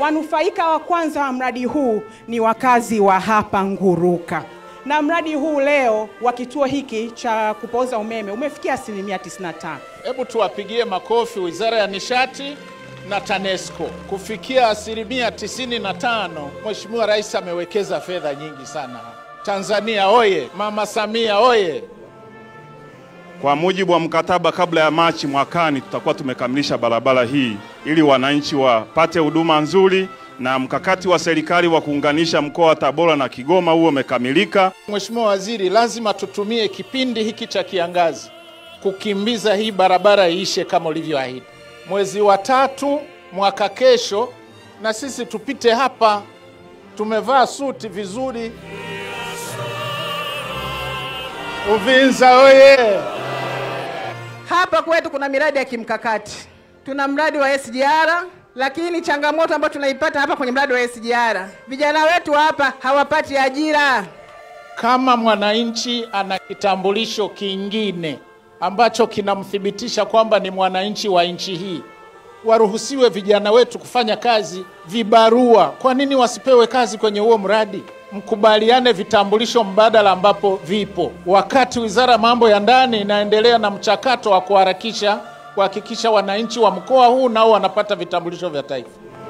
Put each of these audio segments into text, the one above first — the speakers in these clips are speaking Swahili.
Wanufaika wa kwanza wa mradi huu ni wakazi wa hapa Nguruka, na mradi huu leo wa kituo hiki cha kupoza umeme umefikia asilimia 95. Hebu tuwapigie makofi Wizara ya Nishati na TANESCO kufikia asilimia 95. Mheshimiwa Rais amewekeza fedha nyingi sana. Tanzania oye! Mama Samia oye! Kwa mujibu wa mkataba, kabla ya Machi mwakani tutakuwa tumekamilisha barabara hii ili wananchi wapate huduma nzuri, na mkakati wa serikali wa kuunganisha mkoa wa Tabora na Kigoma huo umekamilika. Mheshimiwa Waziri, lazima tutumie kipindi hiki cha kiangazi kukimbiza hii barabara iishe kama ulivyoahidi. Mwezi wa tatu mwaka kesho, na sisi tupite hapa, tumevaa suti vizuri. Uvinza oye! Hapa kwetu kuna miradi ya kimkakati. Tuna mradi wa SGR, lakini changamoto ambayo tunaipata hapa kwenye mradi wa SGR, vijana wetu hapa hawapati ajira. Kama mwananchi ana kitambulisho kingine ambacho kinamthibitisha kwamba ni mwananchi wa nchi hii, waruhusiwe vijana wetu kufanya kazi vibarua. Kwa nini wasipewe kazi kwenye huo mradi? Mkubaliane vitambulisho mbadala ambapo vipo, wakati wizara ya mambo ya ndani inaendelea na mchakato wa kuharakisha kuhakikisha wananchi wa mkoa huu nao wanapata vitambulisho vya taifa.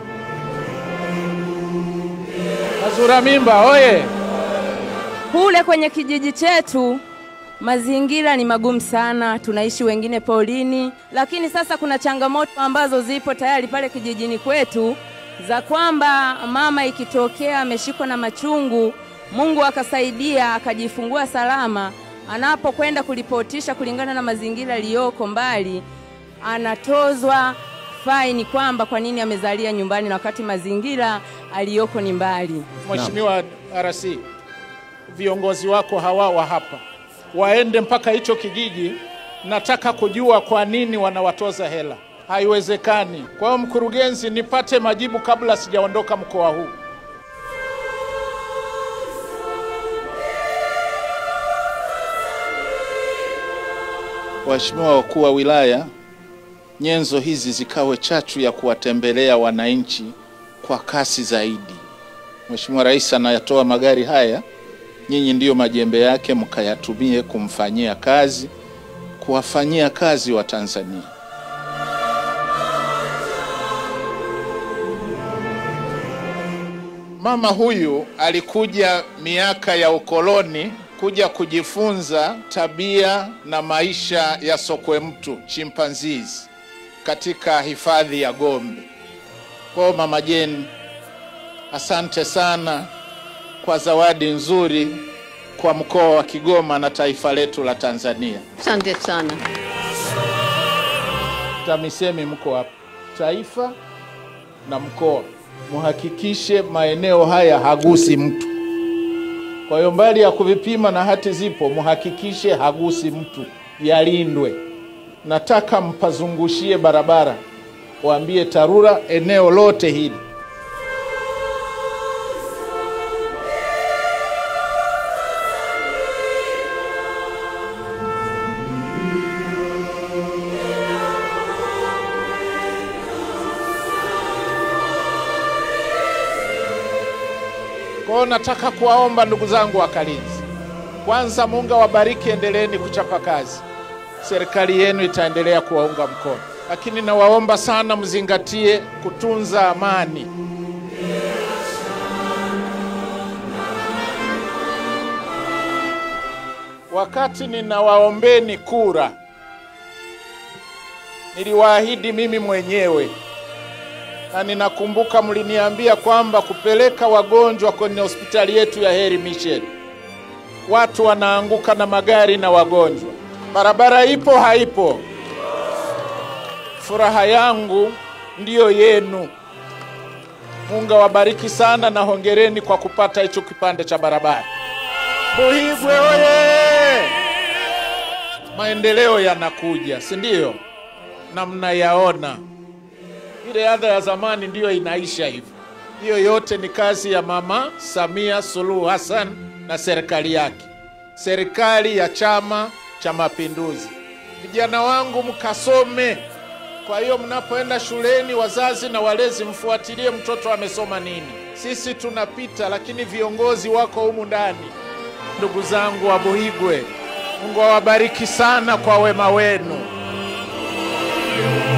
Azura mimba oye! Kule kwenye kijiji chetu mazingira ni magumu sana, tunaishi wengine polini, lakini sasa kuna changamoto ambazo zipo tayari pale kijijini kwetu za kwamba mama ikitokea ameshikwa na machungu, Mungu akasaidia akajifungua salama, anapokwenda kulipotisha kulingana na mazingira yaliyoko mbali, anatozwa faini kwamba kwa nini amezalia nyumbani na wakati mazingira aliyoko ni mbali. Mheshimiwa RC, viongozi wako hawa wa hapa waende mpaka hicho kijiji. Nataka kujua kwa nini wanawatoza hela. Haiwezekani. Kwa hiyo mkurugenzi, nipate majibu kabla sijaondoka mkoa huu. Waheshimiwa wakuu wa wilaya, nyenzo hizi zikawe chachu ya kuwatembelea wananchi kwa kasi zaidi. Mheshimiwa Rais anayatoa magari haya, nyinyi ndiyo majembe yake, mkayatumie kumfanyia kazi, kuwafanyia kazi wa Tanzania. Mama huyu alikuja miaka ya ukoloni kuja kujifunza tabia na maisha ya sokwe mtu chimpanzees katika hifadhi ya Gombe. Kwa hiyo Mama Jane, asante sana kwa zawadi nzuri kwa mkoa wa Kigoma na taifa letu la Tanzania. Asante sana. TAMISEMI mko hapa, taifa na mkoa, muhakikishe maeneo haya hagusi mtu. Kwa hiyo mbali ya kuvipima na hati zipo, muhakikishe hagusi mtu, yalindwe. Nataka mpazungushie barabara, waambie TARURA eneo lote hili Kwa hiyo nataka kuwaomba ndugu zangu wakalinzi, kwanza Mungu awabariki, endeleeni kuchapa kazi, serikali yenu itaendelea kuwaunga mkono, lakini nawaomba sana mzingatie kutunza amani. Wakati ninawaombeni kura, niliwaahidi mimi mwenyewe na ninakumbuka mliniambia kwamba kupeleka wagonjwa kwenye hospitali yetu ya Heri Mission, watu wanaanguka na magari na wagonjwa. Barabara ipo haipo? Furaha yangu ndiyo yenu. Mungu awabariki sana na hongereni kwa kupata hicho kipande cha barabara. Buhigwe oye! Maendeleo yanakuja, si ndio? Na mnayaona ile adha ya zamani ndiyo inaisha hivyo. Hiyo yote ni kazi ya Mama Samia Suluhu Hassan na serikali yake, serikali ya Chama cha Mapinduzi. Vijana wangu mkasome, Kwa hiyo mnapoenda shuleni, wazazi na walezi, mfuatilie mtoto amesoma nini. Sisi tunapita, lakini viongozi wako humu ndani. Ndugu zangu wa Buhigwe, Mungu awabariki sana kwa wema wenu.